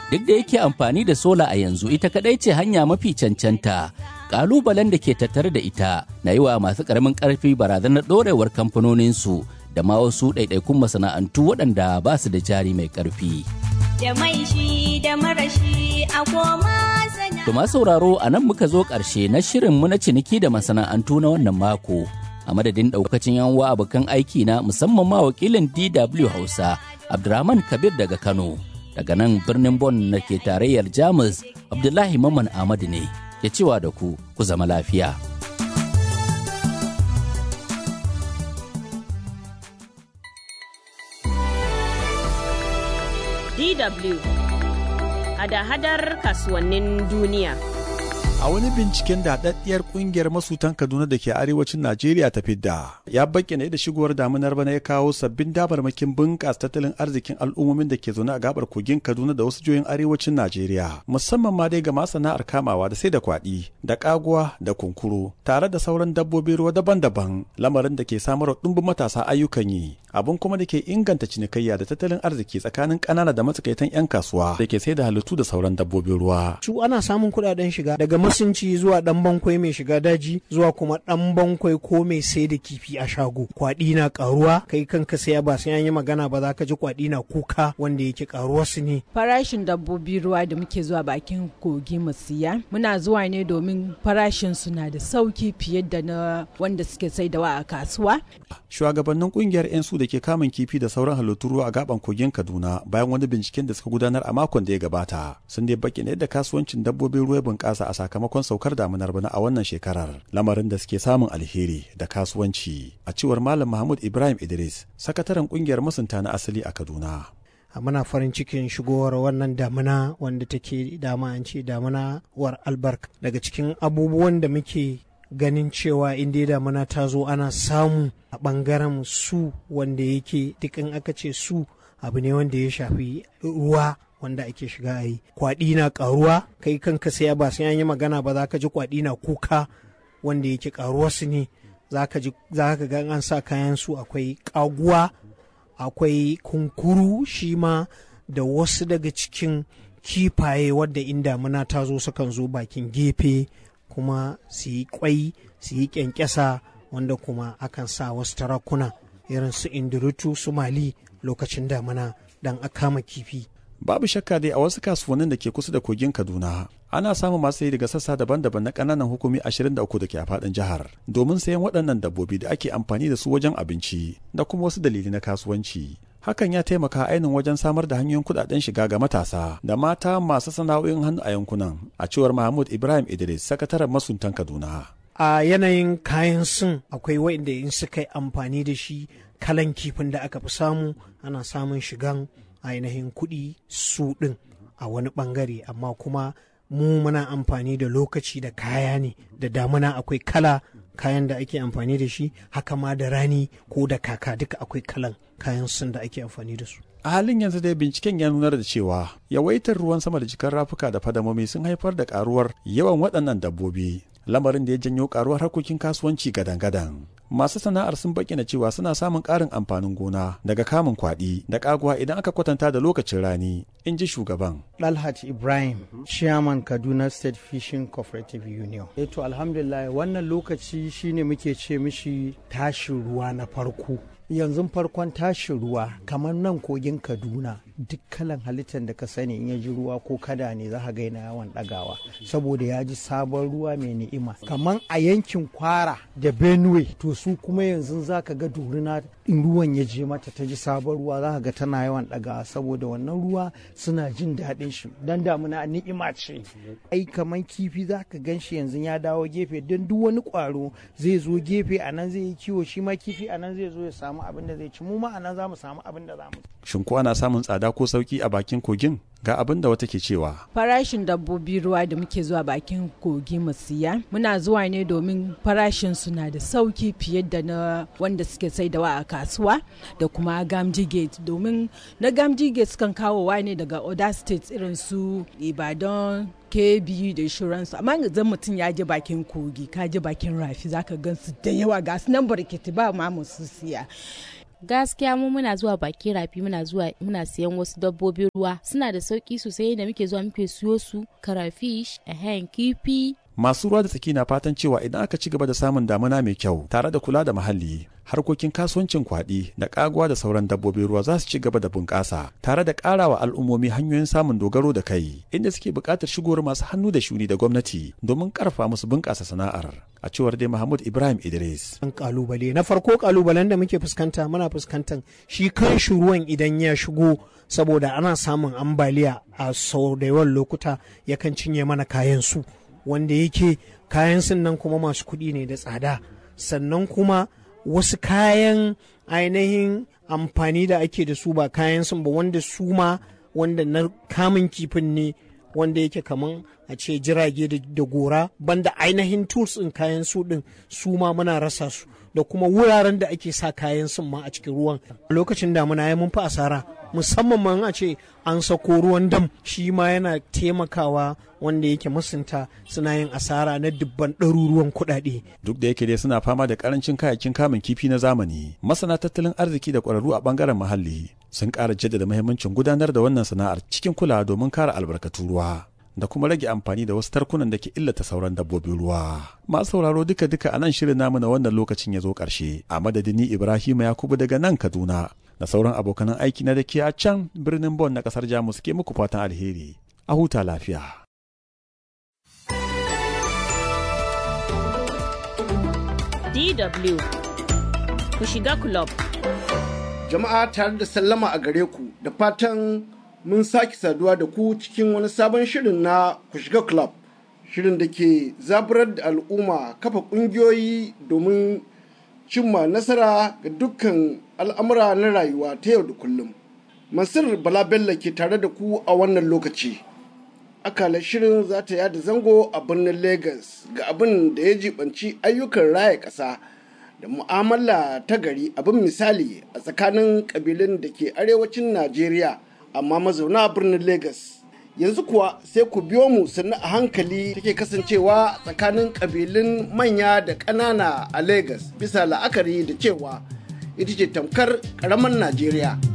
duk da yake amfani da sola a yanzu ita kadai ce hanya mafi cancanta kalubalen da ke tattare da ita na yi wa masu karamin karfi barazanar dorewar kamfanoninsu da ma wasu ɗaiɗaikun masana'antu waɗanda ba su da jari mai ƙarfi. Da mai shi da marashi a koma To ma sauraro a nan muka zo ƙarshe na shirin mu na ciniki da masana'antu na wannan mako. A madadin ɗaukacin yan uwa abokan aiki na musamman ma wakilin DW Hausa Abdurrahman Kabir daga Kano. Daga nan birnin Bon na ke tarayyar Jamus Abdullahi Mamman Ahmadu ne ke cewa da ku ku zama lafiya. DW hada-hadar kasuwannin duniya. A wani binciken da haɗaɗɗiyar ƙungiyar masutan Kaduna da ke arewacin Najeriya ta fidda ya bayyana da shigowar damunar bana ya kawo sabbin dabarmakin bunƙasa tattalin arzikin al'ummomin da ke zaune a gabar kogin Kaduna da wasu jihohin arewacin Najeriya musamman ma dai ga masana'ar kamawa da sai da kwaɗi da ƙaguwa da kunkuru tare da sauran dabbobin ruwa daban-daban lamarin da ke samar wa ɗumbin matasa ayyukan yi abun kuma da ke inganta cinikayya da tattalin arziki tsakanin ƙanana da matsakaitan 'yan kasuwa da ke sai da halittu da sauran dabbobin ruwa. Su ana samun kuɗaɗen shiga daga masunci zuwa ɗan bankwai mai shiga daji zuwa kuma ɗan bankwai ko mai sai da kifi a shago. Kwaɗi na ƙaruwa kai kanka saya ba sai an yi magana ba za ka ji kwaɗi na kuka wanda yake ƙaruwa su ne. Farashin dabbobi ruwa da muke zuwa bakin kogi mu siya muna zuwa ne domin farashin su na da sauki fiye da na wanda suke saidawa a kasuwa. Shugabannin ƙungiyar 'yan su da ke kamun kifi da sauran halittun ruwa a gaban kogin Kaduna bayan wani binciken da suka gudanar a makon da ya gabata sun dai baki yadda kasuwancin dabbobin ruwa bunƙasa a sakamakon saukar damunar bana a wannan shekarar lamarin da suke samun alheri da kasuwanci a cewar Malam Mahmud Ibrahim Idris sakataren ƙungiyar masunta na asali a Kaduna. muna farin cikin shigowar wannan damuna wanda take dama an ce damuna war albarka daga cikin abubuwan da muke ganin cewa inda damuna ta zo ana samu a ɓangaren su wanda yake duk in aka ce su abu ne wanda ya shafi ruwa wanda ake shiga a yi kwaɗi na ƙaruwa kai kanka sai ba sai an yi magana ba za ka ji kwaɗi na kuka wanda yake ƙaruwa su ne za ka ga an sa kayan su akwai ƙaguwa akwai kunkuru shi ma da wasu daga cikin kifaye wadda in damuna ta zo sukan zo bakin gefe kuma su yi kwai su yi kyankyasa wanda kuma akan sa wasu tarakuna irin su indurutu su mali lokacin damana dan a kama kifi babu shakka dai a wasu kasuwannin da ke kusa da kogin kaduna ana samun masu sayi daga sassa daban-daban na ƙananan hukumi 23 da ke a faɗin jihar domin sayan waɗannan dabbobi da ake amfani da su wajen abinci da kuma wasu dalilai na kasuwanci hakan ya taimaka ainihin wajen samar da hanyoyin kudaden shiga ga matasa da mata masu sana'o'in hannu a yankunan a cewar mahmud ibrahim idris sakataren masuntan kaduna a yanayin kayan sun akwai wa'inda in suka yi amfani da shi kalan kifin da aka fi samu ana samun shigan ainihin kuɗi su ɗin a wani ɓangare amma kuma mu muna amfani da lokaci da kaya ne da damuna akwai kala kayan da ake amfani da shi haka ma da rani ko da kaka duka akwai kalan kayan sun da ake amfani da su a halin yanzu dai binciken ya nunar da cewa yawaitar ruwan sama da jikin rafuka da fadamomi sun haifar da karuwar yawan waɗannan dabbobi lamarin da ya janyo karuwar harkokin kasuwanci gadan-gadan masu sana'ar sun bayyana cewa suna samun ƙarin amfanin gona daga kamun kwaɗi da ƙaguwa idan aka kwatanta da lokacin rani in ji shugaban Dalhat Ibrahim, Chairman Kaduna State Fishing Cooperative Union. Eto alhamdulillah wannan lokaci shine muke ce mishi tashin ruwa na farko. Yanzu farkon tashin ruwa kamar nan kogin Kaduna duk kalan halittar da ka sani in ya ji ruwa ko kada ne za ka ga yana yawan ɗagawa saboda ya ji sabon ruwa mai ni'ima kamar a yankin kwara da benue to su kuma yanzu za ka ga dorina in ruwan ya je mata ta ji sabon ruwa za ka ga tana yawan ɗagawa saboda wannan ruwa suna jin daɗin shi dan damuna ni'ima ce ai kamar kifi za ka gan shi yanzu ya dawo gefe don duk wani ƙwaro zai zo gefe a nan zai yi kiwo shi ma kifi a nan zai zo ya samu abin da zai ci mu ma a nan za mu samu abin da za mu shin ko ana samun tsada ko sauki a bakin kogin ga abin da wata ke cewa farashin dabbobi ruwa da muke zuwa bakin kogi mu siya muna zuwa ne domin farashin su na da sauki fiye da na wanda suke saidawa a kasuwa da kuma gamji gate domin na gamji gate sukan kawowa ne daga other states irin su ibadan kebi da insurance amma zan mutum ya je bakin kogi ka je bakin rafi zaka gan su da yawa ga su nan barketi ba ma su siya gaskiya mu muna zuwa bakin rafi muna zuwa muna siyan wasu dabbobin ruwa suna da sauki sosai da muke zuwa muke siyo su karafish ehen kifi masu ruwa da tsaki na fatan cewa idan aka ci gaba da samun damuna mai kyau tare da kula da muhalli harkokin kasuwancin kwaɗi da ƙaguwa da sauran dabbobin ruwa za su ci gaba da bunƙasa tare da ƙarawa al'ummomi hanyoyin samun dogaro da kai inda suke buƙatar shigowar masu hannu da shuni da gwamnati domin ƙarfa musu bunƙasa sana'ar a cewar dai Mahmud Ibrahim Idris. An kalubale na farko kalubalen da muke fuskanta muna fuskantar shi kan shi ruwan idan ya shigo saboda ana samun ambaliya a sau da yawan lokuta yakan cinye mana kayan su wanda yake kayan sun nan kuma masu kuɗi ne da tsada sannan kuma wasu kayan ainihin amfani da ake da su ba kayan sun ba wanda su ma wanda na kamun kifin ne wanda yake kaman a ce jirage da gora banda ainihin tools ɗin kayan su ɗin su ma muna rasa su da kuma wuraren da ake sa kayan sun ma a cikin ruwan lokacin damuna ya mun fi asara musamman ma a ce an sako ruwan dam shi ma yana taimakawa wanda yake masunta suna yin asara na dubban ɗaruruwan kuɗaɗe. Duk da yake dai suna fama da karancin kayayyakin kamun kifi na zamani, masana tattalin arziki da ƙwararru a ɓangaren muhalli sun ƙara jaddada muhimmancin gudanar da wannan sana'ar cikin kulawa domin kare albarkatun ruwa. da kuma rage amfani da wasu tarkunan da ke illata sauran dabbobin ruwa. Masu sauraro duka duka a nan shirin namu na wannan lokacin ya zo ƙarshe. A madadin ni Ibrahim Yakubu daga nan Kaduna da sauran abokanan aiki na da ke a can birnin Bon na ƙasar Jamus ke muku fatan alheri. A huta lafiya. DW ku shiga club. Jama'a tare da sallama a gare ku da fatan mun sake saduwa da ku cikin wani sabon shirin na ku shiga club shirin da ke zaburar da al'umma kafa ƙungiyoyi domin cimma nasara ga dukkan al'amura na rayuwa ta yau da kullum mansur bala bello ke tare da ku a wannan lokaci akalar shirin za ta yada zango a birnin lagos ga abin da ya jibanci ayyukan raya ƙasa da mu'amala ta gari abin misali a tsakanin ƙabilun da ke arewacin najeriya amma mazauna birnin Legas. Yanzu kuwa sai ku biyo mu sannu a hankali take kasancewa tsakanin ƙabilun manya da ƙanana a Legas bisa la'akari da cewa ita ce tamkar ƙaramin Najeriya.